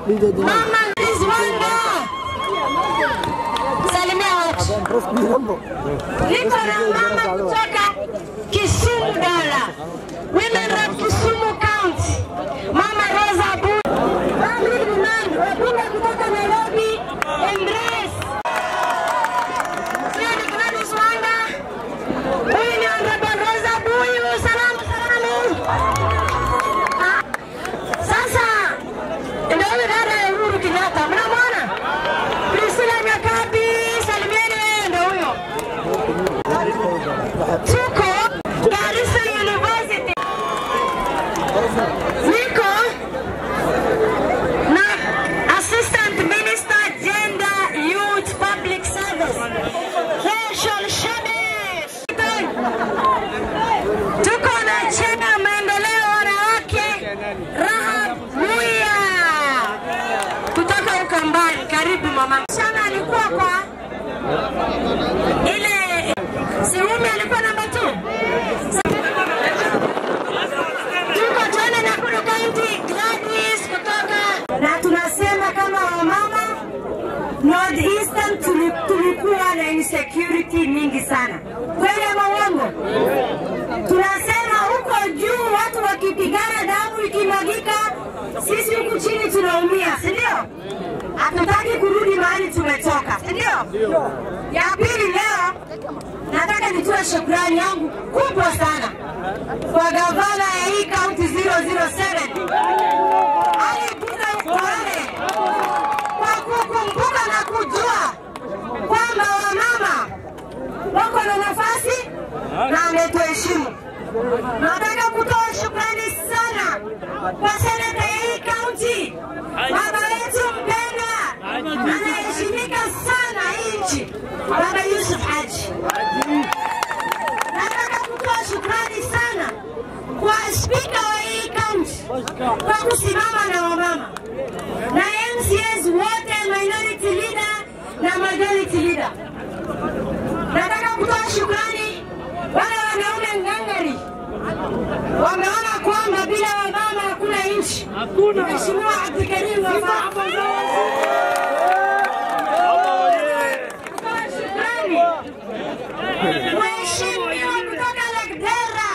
Mama Rizwanda, salimia watu. Niko na mama kutoka Kisumu Dala, Women Rep Kisumu County, Mama Rosa Abu. Mami Limani, wabunge kutoka Nairobi, Embrace. Huyu ni Gladys Wanga. Huyu ni Honorable Rosa Buyu. Salamu, salamu. Ah, Sasa ndio huyu dada ya Uhuru Kenyatta, mnamwona? Priscilla Nyakabi, salimieni yeye, ndio huyo. Tuko Garissa University. Niko na Assistant Minister Gender, Youth, Public Service. Rachel Shebesh. Tuko na chama ya maendeleo wanawake Rahab Muya kutoka Ukambani. Karibu mama. Msichana alikuwa kwa ile Siumi alikuwa namba 2. Tuko tena Nakuru County Gladys kutoka na tunasema kama wamama North Eastern tuli- tulikuwa na insecurity mingi sana. Kweli ama uongo? Tunasema huko juu watu wakipigana damu ikimwagika, sisi huku chini tunaumia, si ndio? Hatutaki kurudi mahali tumetoka, si ndio? Ya pili leo nataka nitoe shukrani yangu kubwa sana kwa gavana ya hii kaunti 007 alipita Kwale kwa kukumbuka na kujua kwamba wamama wako na nafasi na ametuheshimu. Nataka kutoa shukrani sana kwa seneta ya hii kaunti, baba wetu mpenda, anaheshimika sana hii nchi, baba Yusuf Haji. Nataka kutoa shukrani sana kwa spika wa hii kaunti kwa kusimama na wamama na MCAs wote, minority leader na majority leader. Nataka kutoa shukrani wale wanaume ngangari wameona kwamba bila wamama hakuna nchi. Mheshimiwa Abdulkarim Wafa kutoa shukrani Mheshimiwa kutoka Lagdera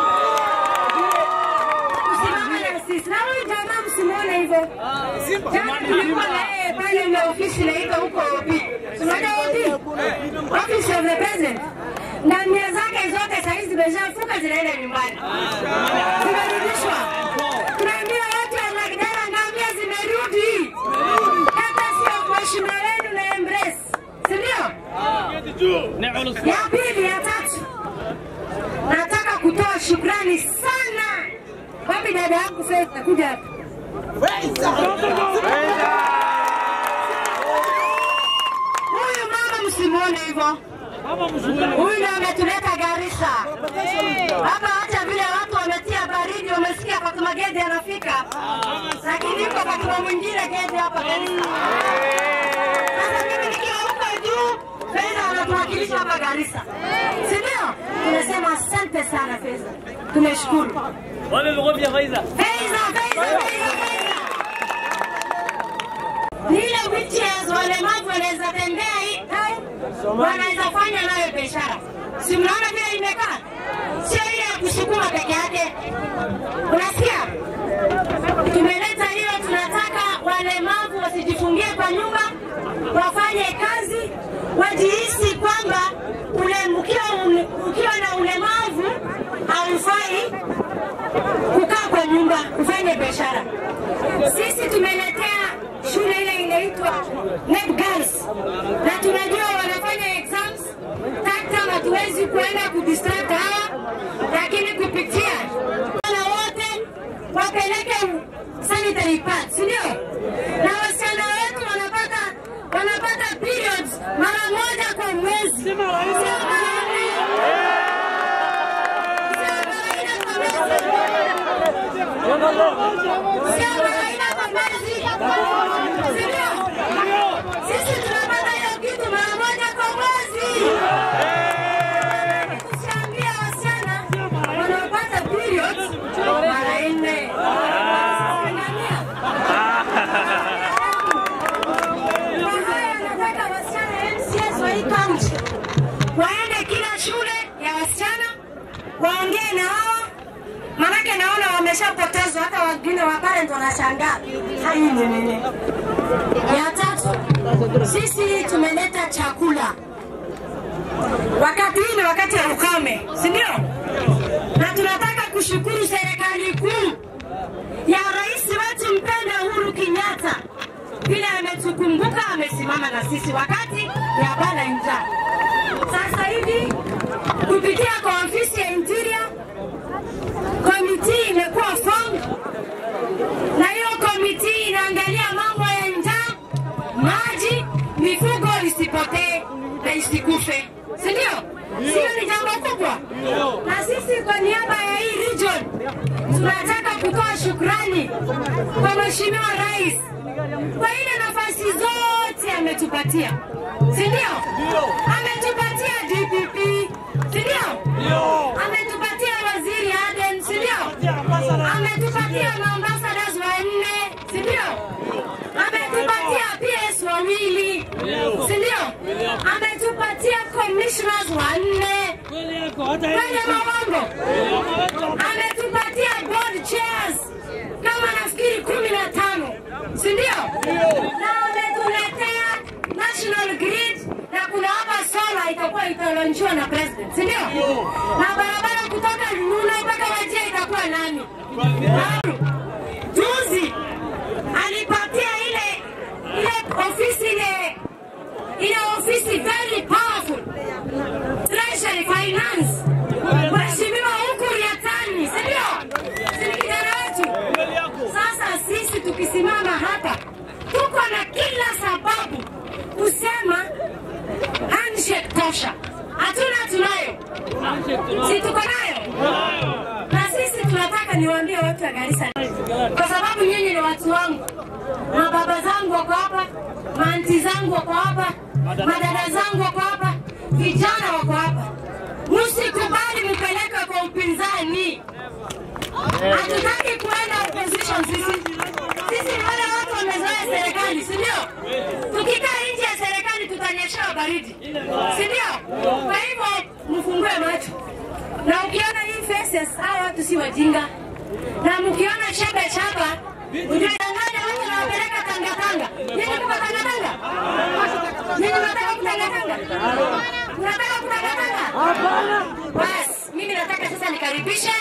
kusimama na sisi, na huyu jamaa msimuone hivyo. Jana tulikuwa na yeye pale na ofisi inaitwa huko OP. Unajua OP? Office of the President. Na mia zake zote saa hizi zimeshafuka zinaenda nyumbani. Zimerudishwa. Tunaambiwa watu wa Lagdera ngamia zimerudi. Hata sio mheshimiwa wenu na Embrace. Si ndio? Ya pili, ya tatu, nataka kutoa shukrani sana. Wapi dada yangu Faith? Nakuja hapa. Huyu mama msimuone hivyo. Huyu ndo ametuleta Garissa. Hapa hata vile watu wametia baridi, wamesikia Fatuma Gedi anafika, lakini yuko Fatuma mwingine Gedi hapa Garissa. Sasa mimi nikiwa huko juu, Fedha anatuwakilisha hapa Garissa, si ndio? Tunasema asante sana Fedha, tumeshukuru. Wale vya Faiza. Fedha, Fedha, Fedha, Fedha. Nile wheelchairs walemavu wanaweza tembea hii town, wanaweza fanya nayo biashara. Si mnaona vile imekaa? Sio ile ya kusukuma peke yake. Unasikia? Tumeleta hiyo, tunataka walemavu wasijifungie kwa nyumba, wafanye kazi, wajihisi kwamba ule, ukiwa, ukiwa na ulemavu haufai kukaa kwa nyumba, ufanye biashara. Sisi tumeletea shule ile inaitwa NEP Girls na tunajua wanafanya exams tata, hatuwezi kuenda kudistract hawa, lakini kupitia na wote wapeleke sanitary pads, si ndio? Na wasichana wetu wanapata wanapata periods mara moja kwa mwezi, sio mara nne. Sio kawaida kwa mwezi. Sio kawaida kwa mwezi. Si ndio? Sisi tunapata hiyo kitu mara moja kwa mwezi. Tusiambie wasichana wanaopata periods mara nne. Angalia. niongee na wao, manake naona wameshapotezwa, hata wengine wa parent wanashangaa hai ni nini. Ya tatu, sisi tumeleta chakula wakati hii ni wakati ya ukame, si ndio? Na tunataka kushukuru serikali kuu ya rais wetu mpenda Uhuru Kenyatta vile ametukumbuka, amesimama na sisi wakati ya bana njaa. Sasa hivi kupitia kwa ofisi ya Interior komiti imekuwa formed, na hiyo komiti inaangalia mambo ya njaa, maji, mifugo isipotee na isikufe, si ndio? Sio ni jambo kubwa, na sisi kwa niaba ya hii region tunataka kutoa shukrani kwa Mheshimiwa Rais kwa ile nafasi zote ametupatia, si ndio? Ametupatia DPP, si ndio? Ametupatia waziri Aden, si ndio? Ametupatia maambassadors wanne, si ndio? Ametupatia PS wawili, si ndio? Ametupatia commissioners wanne kwenye mawongo. Ametupatia board chairs kama nafikiri kumi na tano, si ndio? Na ametuletea national grid na kuna hapa sola itakuwa italonjiwa na president, si ndio? Na barabara kutoka Luna mpaka Wajir itakuwa nani? Juzi alipatia ile ile ofisi ile ile ofisi very powerful treasury finance Mheshimiwa Ukur Yatani, si ndio? Si ni kijana wetu? Sasa sisi tukisimama hapa tuko na kila sababu kusema handshake tosha. Hatuna, tunayo, si tuko nayo? Na sisi tunataka niwaambie watu wa Garissa, kwa sababu nyinyi ni watu wangu, mababa zangu wako hapa, maanti zangu wako hapa, madada zangu wako hapa, vijana wako hapa. Msikubali mpeleke kwa upinzani. Hatutaki kuenda opposition sisi. Sisi ni wale watu wamezoea serikali, si ndio? Tukikaa nje ya serikali tutanyeshewa baridi, si ndio? Kwa hivyo mfungue macho, na ukiona hii faces, hawa watu si wajinga, na mkiona shebe chapa ujadanganya watu na wapeleka tangatanga. Nyinyi mko tangatanga? Nyinyi mnataka kutangatanga? Mnataka kutangatanga? Basi mimi nataka sasa nikaribishe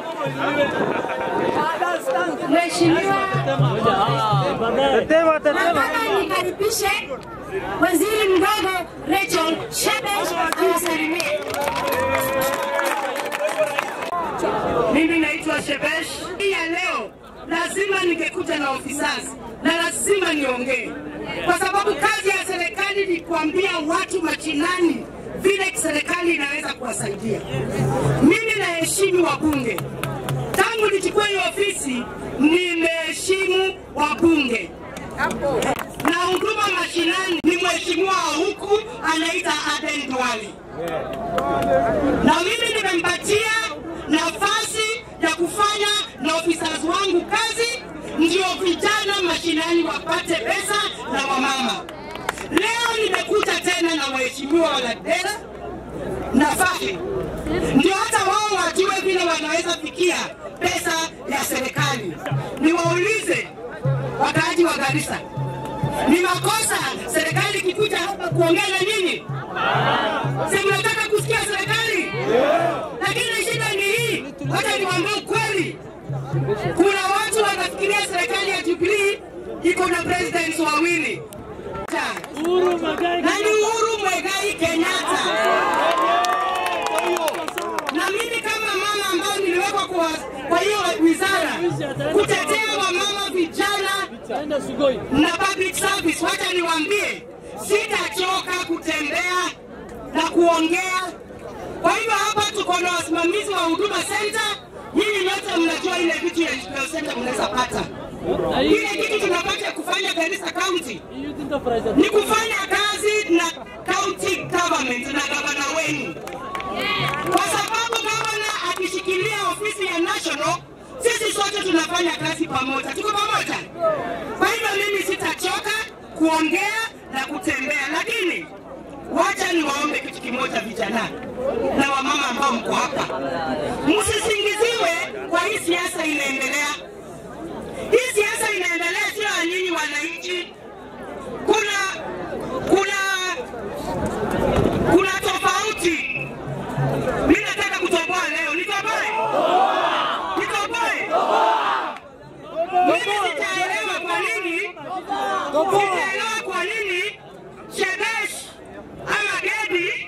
Mheshimiwa nataka nikaribishe waziri mdogo Rachel Shebesh awasalimie. Mimi naitwa Shebesh. Hii ya leo lazima ningekuja na ofisas na lazima niongee, kwa sababu kazi ya serikali ni kuambia watu machinani vile serikali inaweza kuwasaidia. Mimi naheshimu wabunge, tangu nichukue hiyo ofisi nimeheshimu wabunge na huduma mashinani. Ni mheshimiwa wa huku anaita Aden Duale na mimi nimempatia nafasi ya kufanya na officers wangu kazi, ndio vijana mashinani wapate pesa na wamama. Leo nimekuja tena na waheshimiwa Waladera na Fahe, ndio hata wao wajue vile wanaweza fikia pesa ya serikali. Niwaulize wakaaji wa Garissa, ni makosa serikali ikikuja hapa kuongea na nyinyi? Si mnataka kusikia serikali? Lakini shida ni hii, wacha niwaambie ukweli, kuna watu wanafikiria serikali ya Jubilee iko na presidents wawili na ni Uhuru Muigai Kenyatta. Na mimi kama mama ambayo niliwekwa kwa, kwa hiyo wizara kutetea wamama, vijana na public service, wacha niwaambie, sitachoka kutembea na kuongea. Kwa hivyo hapa tuko na wasimamizi wa Huduma Center. Nyinyi nyote mnajua ile vitu ya Huduma Center mnaweza pata. Ile kitu tunapata kufanya Garissa County ni kufanya kazi na county government na gavana wenu, kwa sababu gavana akishikilia ofisi ya national, sisi sote tunafanya kazi pamoja, tuko pamoja. Kwa hivyo mimi sitachoka kuongea na kutembea, lakini wacha niwaombe kitu kimoja, vijana na wamama ambao mko hapa, msisingiziwe kwa hii siasa inaendelea. Hii siasa inaendelea sio ya nyinyi wananchi. Kuna kuna kuna tofauti. Mimi nataka kutoboa leo, nitoboe, nitoboe. Mimi sitaelewa kwa nini, sitaelewa kwa nini Shebesh ama Gedi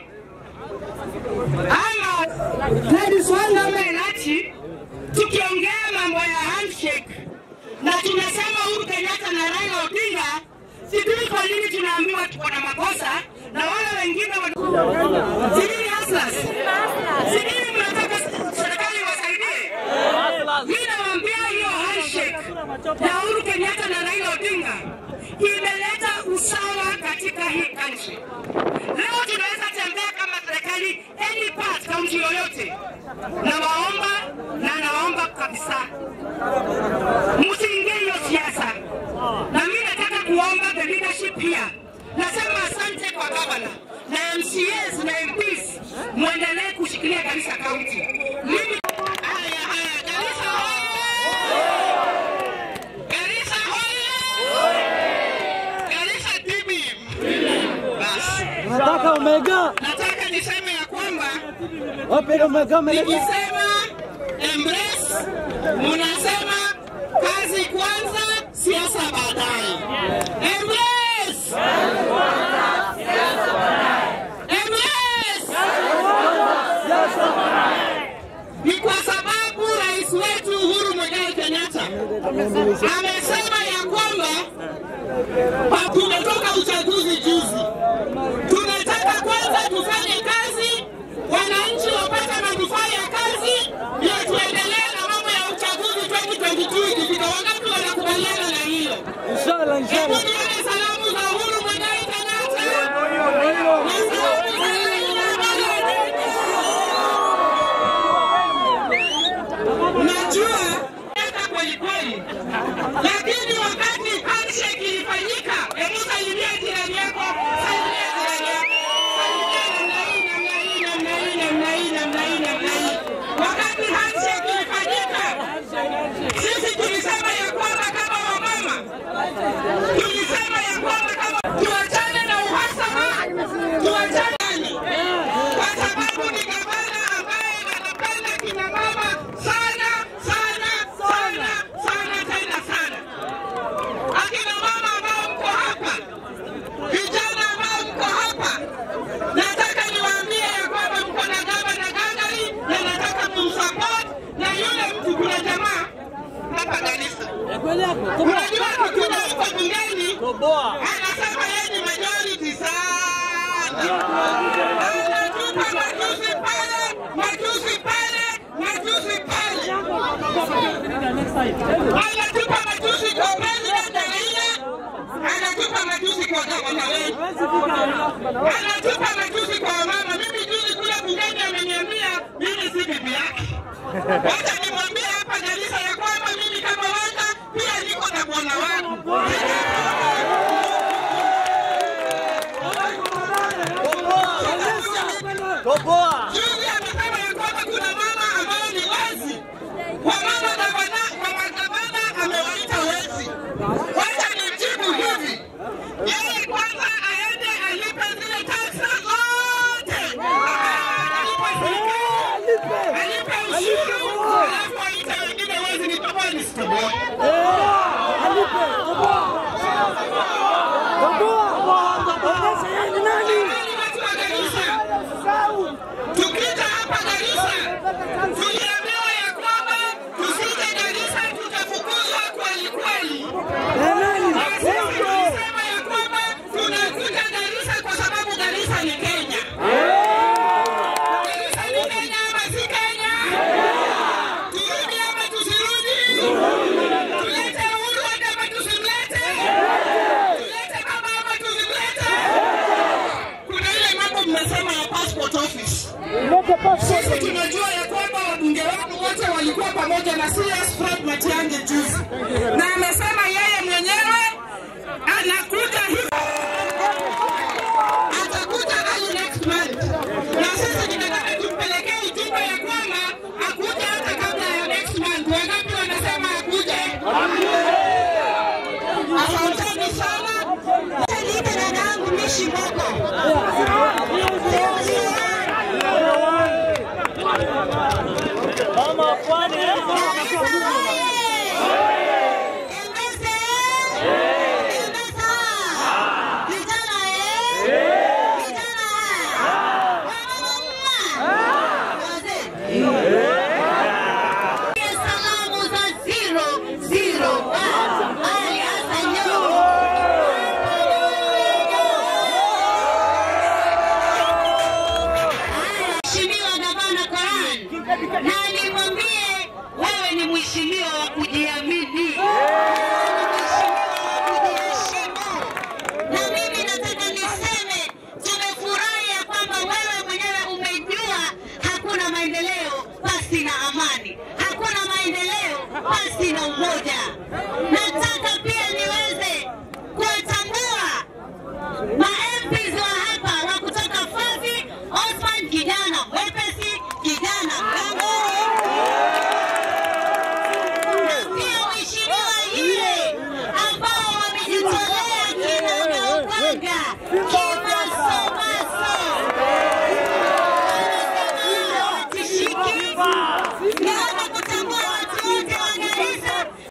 ama Gladys Wanga ama Elachi tukiongea mambo ya handshake na tunasema Uhuru Kenyatta na Raila Odinga, sijui kwa nini tunaambiwa tuko na makosa na wale wengine wana- sijui hustlers, sijui mnataka serikali iwasaidie. Mimi nawaambia hiyo handshake ya Uhuru Kenyatta na Raila Odinga imeleta usawa katika hii country. Leo tunaweza tembea kama serikali any part, kaunti yoyote. Nawaomba na nawaomba kabisa msiingie hiyo siasa, na mimi nataka kuomba the leadership here. Nasema asante kwa gavana na MCAs na MPs, muendelee kushikilia Garissa County. Mimi haya haya, Garissa hoye! Garissa hoye! Garissa tibi! Basi Nataka Omega. nataka niseme ya kwamba Wapi Omega umeleta? nikisema embrace, munasema kazi kwanza, siasa baadaye. Embrace! Embrace! Ni kwa sababu rais wetu Uhuru Muigai Kenyatta amesema ya kwamba pa- tumetoka uchaguzi juzi, tunataka kwanza tufanye kazi, wananchi wapate manufaa ya kazi, ndio tuendelee na mambo ya uchaguzi 2022 ikifika. Wangapi wanakubaliana na hilo? Inshallah, Hebu inshallah. nione salamu za Uhuru Muigai Kenyatta na salamu za Raila Amolo Odinga. Najua eka kweli kweli, lakini wakati handshake ilifanyika, hebu salimia jirani yako, salimia jirani yako, salimia namna hii, namna hii, namna hii, namna hii, namna hii. Wakati handshake ilifanyika, sisi tulisema ya kwamba kama wamama tulisema ya kwamba kama tuachane na uhasama, tuachane kwa sababu ni gavana ambaye anapenda kina mama sana sana sana sana tena sana. Akina mama ambao mko hapa, vijana ambao mko hapa, nataka niwaambie ya kwamba mko na gavana Gangari na nataka mumsupport na yule mtu, kuna jamaa hapa Garissa Kweli yako. Toboa. Unajua tukija huko bungeni Toboa. anasema yeye ni majority sana, anatupa matusi pale, matusi pale, matusi pale, anatupa matusi kwa president Raila, anatupa matusi kwa gavana wetu, anatupa matusi kwa wamama. Mimi juzi kule bungeni ameniambia mimi si bibi yake. Wacha nimwambie hapa Garissa ya kwamba mimi kama wanga pia niko na bwana wangu. Toboa. Juzi amesema ya kwamba kuna mama ambao ni wezi. Wamama gavana, mama gavana amewaita wezi. Wacha nimjibu hivi. Yeye kwanza aende alipe zile taxa zote. Alipe serikali. Alipe ushuru. Alafu aite wengine wezi nitoboe nisitoboe. Alipe. Toboa. Toboa. Onyesha yeye ni nani. Jamani, watu wa Garissa, tukija hapa Garissa tuliambiwa ya kwamba tusije Garissa tutafukuzwa kweli kweli. Na nani? Na sisi Wewe. tulisema ya kwamba tunakuja Garissa kwa sababu Garissa ni Kenya. Garissa ni Kenya ama si Kenya? Turudi ama tusirudi? Tulete uhuru hata ama tusimlete? Tulete baba ama tusimlete? Kuna ile mambo mnasema ya passport office. Lete pasi. Sisi tunajua ya kwamba wabunge wenu wote walikuwa pamoja na CS Fred Matiang'i juzi, na amesema yeye mwenyewe anakuja hivi, atakuja Shimboko. Mama wa pwani eh? Salamu za zero, zero, one. Ali Hassan Joho. Mheshimiwa Gavana Koran, na nimwambie wewe ni mheshimiwa wa kujiamini, mheshimiwa wa kujiheshimu. Na mimi nataka niseme tumefurahi ya kwamba wewe mwenyewe umejua hakuna maendeleo pasi na amani, hakuna maendeleo pasi na umoja. Nataka pia niweze kuwatambua ma-MPs wa hapa wa kutoka Fafi, Osman kijana mwepesi, kijana ngangari, na pia mheshimiwa yule ambao wamejitolea kinagaubaga